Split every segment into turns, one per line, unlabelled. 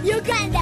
Uganda.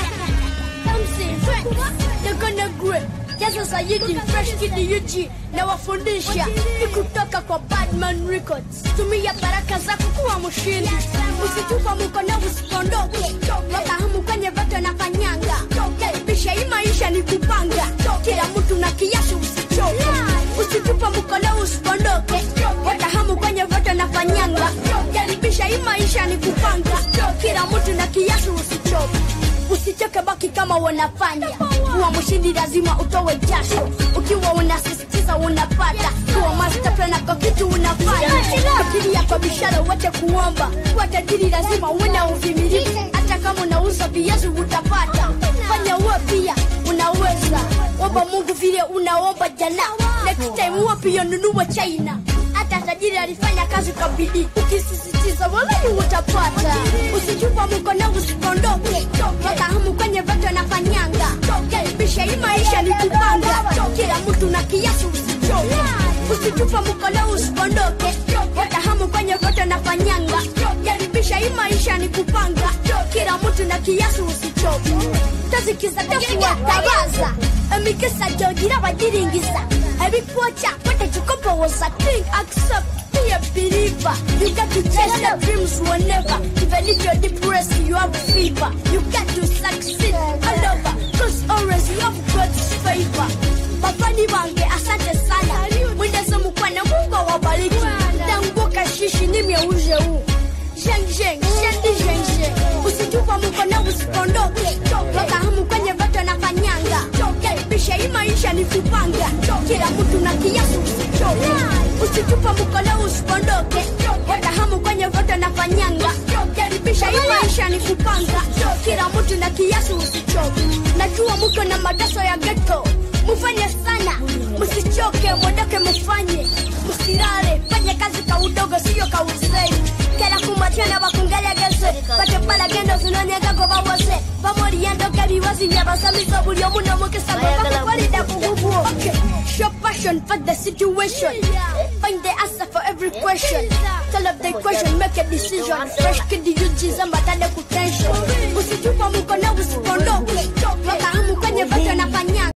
MC, they're gonna grip. Jaza Sayidi, Fresh Kid UG na wafundisha ni kutoka kwa Badman Records. Tumia baraka zako kuwa mshindi, usitupa mkono, usipondoke. Wafahamu kwenye voto na fanyanga, karibisha hii maisha ni kupanga. Kila mtu na kiasi, usichoke, usitupa mkono, usipondoke. Wafahamu kwenye voto na fanyanga, karibisha hii maisha ni kupanga. Kila mtu na kiasi, usichoke usichoke baki kama wanafanya kuwa mshindi lazima utowe jasho ukiwa unasisitiza unapata kuwa master plan kwa kitu unafanya fikiria kwa bishara wote kuomba kuwa tajiri lazima uwe na uvimilivu hata kama unauza viazi utapata fanya uwe pia unaweza omba mungu vile unaomba jana next time uwe pia nunua china hata tajiri alifanya kazi kwa bidii ukisisitiza walai utapata usichupa mkono usipondoke fahamu kwenye voto na fanyanga karibisha hii maisha ni kupanga kila mtu na kiasi usichoke usichupa mkono usipondoke fahamu kwenye voto na fanyanga karibisha hii maisha ni kupanga kila mtu na kiasi usichoke tazikiza tafuwatabaza emikisa jogira bagiringisa ebikwoca batakikopowoza think accept be a believer you got to chase the dreams whenever even if you're depressed you have fever you got to succeed all over cause always you have God's favor bafani bange asante sana mwendeze mukwana mungu awabariki tanguka shishi nimyeuje huu Zheng zheng, shendi zheng zheng Usitupa mkono usipondoke Fahamu kwenye voto na fanyanga Karibisha hii maisha ni kupanga Kila mtu na kiasi usichoke Usitupa mkono usipondoke Fahamu kwenye voto na fanyanga Karibisha hii maisha ni kupanga Kila mtu na kiasi usichoke Najua mko na madaso ya ghetto Mufanye sana, msichoke, mwondoke mufanye Msilale, fanye kazi ka udogo sio ka uzee kera kumatana bakungelegeze batepala gendo zinonyegako bawose bamoliyendoka ebibazi byabasamiza buli omu n'omukisa gwe bakukolidde kugugu Show passion for the situation. Find the answer for every question. Tell of the question, make a decision. Fresh kid yujiza mbatade kutension. Usitupa mkono usipondoke. Fahamu kwenye voto nafanya